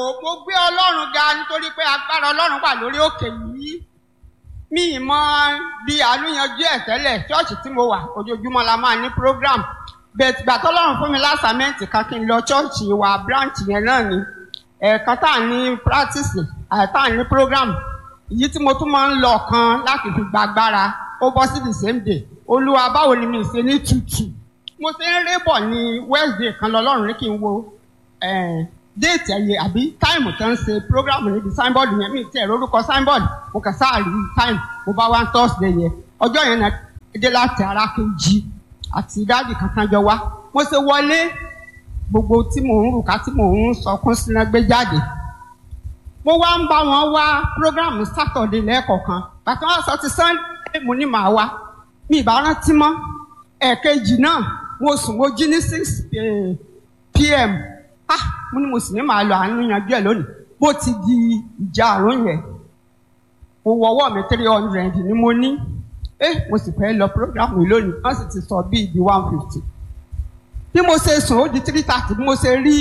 mo gbé ọlọ́run ga nítorí pé agbára ọlọ́run wà lórí òkè yìí mi ì mọ bí àlùyanjú ẹ̀ tẹ́lẹ̀ ṣọ́ọ̀ṣì tí mo wà ojoojúmọ́ la máa ní program bẹ́ẹ̀ tìgbà tọ́lọ́run fún mi lásàmẹ́ǹtì kan kí n lọ ṣọ́ọ̀ṣì wa branch yẹn náà ni ẹ̀ẹ̀kan tá à ní practice àti tá à ní program èyí tí mo tún máa ń lọ kan láti fi gba agbára ó bọ́ sí the same day olúwa báwo ni mi ṣe ní tutù mo ṣe ń rébọ̀ ní wednesday kan lọ́lọ́run ní kí n wo eh, déètì ẹ̀yẹ àbí táìmù tó ń ṣe program níbi signboard yẹn mi tiẹ̀ lórúkọ signboard mo kàn sáà rí táìmù mo bá wá ń thursday yẹn ọjọ́ yẹn náà dé láti ara kejì àti dáàdì kankan jọ wá mo ṣe wọlé gbogbo tí mò ń rùkà tí mò ń sọkún síná gbé jáde mo wá ń bá wọn wá program saturday lẹ́ẹ̀kọ̀ọ̀kan bàtà wọn sọ ti sunday mo ní màá wá mi ì bá rántí mọ́ ẹ̀ẹ̀kejì náà mo sùn mo jí ní six pm ah mo ní mo sì ní màá lọ àánú yanjú ẹ̀ lónìí bó ti di ìjà àrùn yẹn mo wọ ọwọ́ mi three hundred ni mo ní eh mo sì fẹ́ lọ program yìí lónìí wọ́n sì ti sọ bíi di one fifty bí mo ṣe sùn ó di three thirty bí mo ṣe rí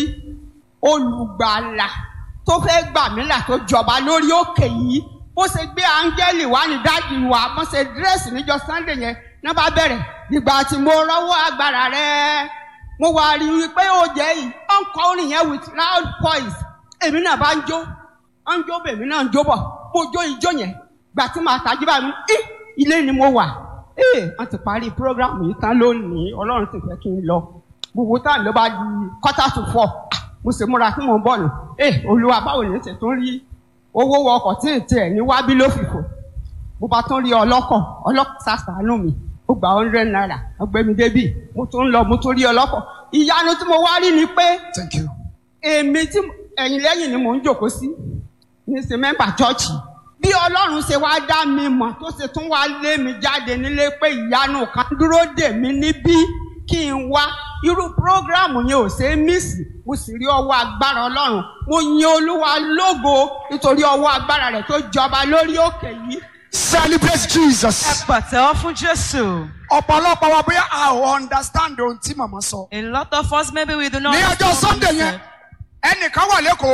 olùgbàlà tó fẹ́ gbà mí là tó jọba lórí òkè yìí bó ṣe gbé áńgẹ́lì wá ní dáàdì wa bó ṣe dírẹ́sì níjọ sunday yẹn náà bá bẹ̀rẹ̀ ìgbà tí mo rọ́wọ́ agbára rẹ̀ mo wà rí i pé ó jẹ́ yìí ó ń kọ orin yẹn with loud voice èmi náà bá ń jó ó ń jó bèmí náà ń jó bọ̀ mo jó ijó yẹn gbà tí màá tají bá mi í ilé ni mo wà ee wọ́n ti parí program yìí tán lónìí ọlọ́run sì fẹ́ kí n lọ gbogbo táwọn ló bá di quarter to four mo sì múra tí mo ń bọ̀ nù ee olúwa báwo ni ṣe tún rí owó wọ ọkọ̀ tí ì tiẹ̀ ní wábí ló fìfò mo bá tún rí ọlọ́kọ̀ ọlọ́kọ̀ sàṣàánú mi ó gba hundred naira ọgbẹ́mi débì mo tún lọ mo tún rí ọlọ́kọ̀ ìyanu tí mo wá rí ni pé thank you. èmi tí ẹ̀yìn lẹ́yìn ni mò ń jòkó sí ní ṣe mẹ́mbà chọ́ọ̀chì bí ọlọ́run ṣe wá dá mi mọ̀ tó ṣe tún wá lé mi jáde nílé pé ìyanu kan dúró dè mí níbí kí n wá irú prógráàmù yẹn ò ṣe é mísì mo sì rí ọwọ́ agbára ọlọ́run mo yin olúwa lógo nítorí ọwọ́ agbára rẹ̀ tó jọba lórí òkè yìí celebrate jesus. Ẹ pàtẹ́wọ́ fún Jésù. ọ̀pọ̀lọpọ̀ wa bóyá a ò understand ohun tí màmá sọ. A lot of us maybe we do not. ní ọjọ́ understand sunday what you yẹn said. ẹnìkan wà lẹ́kọ̀ọ́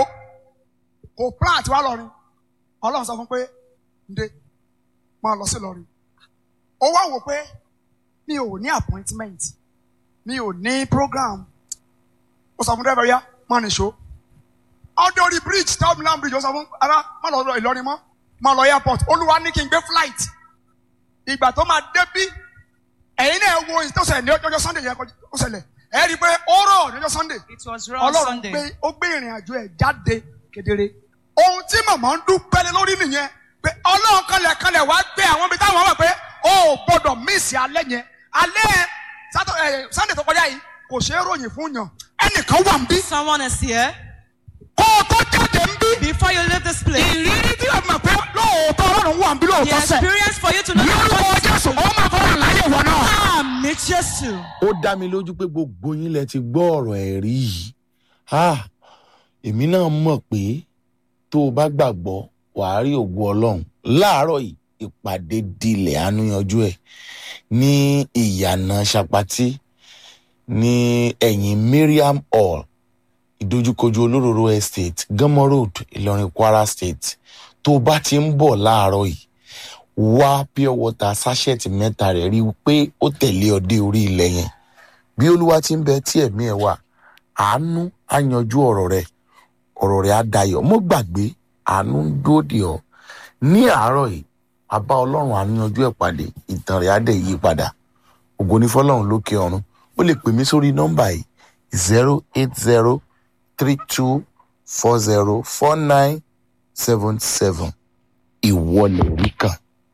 kò plan àti wá lọ́rin ọlọ́run sọ fún pé ǹde máa lọ sí lọ́rin ó wá wò pé mi ò ní appointment mi ò ní program ó sọ fún dẹ́rẹ́bẹ̀rẹ́ yá máa nìṣó ọdẹ orí bridge town land bridge ó sọ fún ara má lọ ìlọrin mọ́ má lọ airport olúwa ní kí n gbé flight ìgbà tó máa débí ẹ̀yin náà wo ìtọ́sẹ̀ ní ọjọ́ sunday yẹn kó ṣẹlẹ̀ ẹ̀ rí i pé ó rọ̀ ní ọjọ́ sunday It was raw ọlọ́run Sunday. gbé ó gbé ìrìn àjò ẹ̀ jáde kedere ohun tí màmá ń dúpẹ́ lé lórí nìyẹn pé ọlọ́run kanlẹ̀ kanlẹ̀ wá gbé àwọn ibi táwọn wà pé ó ò gbọ́dọ̀ míìsì alẹ́ yẹn alẹ́ Sátọ- ẹ̀, sunday tó kọjá yìí kò ṣeé ròyìn fún yàn ẹnìkan wà ń bí Someone is here. kó o tó jáde ń bí Before you leave this place, ìrírí tí o mọ̀ pé lóòótọ́ ọlọ́run wà ń bí the lóòótọ́ sẹ̀ experience for you to know lórúkọ jésù ó máa fọwọ́ àlàyé ìwọ náà. Àmì Jésù. ó dá mi lójú pé gbogbo yín lẹ ti gbọ́ ọ̀rọ̀ ẹ̀rí yìí Ah, èmi náà mọ̀ pé tó o bá gbàgbọ́ wàá rí ògo ọlọ́run láàárọ̀ yìí ìpàdé dilẹ̀ àánúyanjú ẹ̀ ní ìyànà ṣapati ní ẹ̀yìn Mariam hall ìdojúkojú olóróró estate gánmọ́ road ìlọrin kwara state tó o bá ti ń bọ̀ láàárọ̀ yìí wá pure water sachet mẹ́ta rẹ̀ rí i pé ó tẹ̀lé ọ dé orí ilẹ̀ yẹn bí olúwa ti ń bẹ tí ẹ̀mí ẹ̀ wà àánú á yanjú ọ̀rọ̀ rẹ̀ ọ̀rọ̀ rẹ̀ á dayọ̀ mọ́ gbàgbé àánú ń dúró dè ọ́ ní àárọ̀ yìí àbá ọlọ́run àánú yanjú ẹ̀ pàdé ìtàn rẹ̀ á dẹ̀ yí padà ògo ní fọlọ́run lókè ọ̀run ó lè pè mí sórí nọ́mbà yìí zero eight zero three two four zero four nine seven seven ìwọlẹ̀ rí kan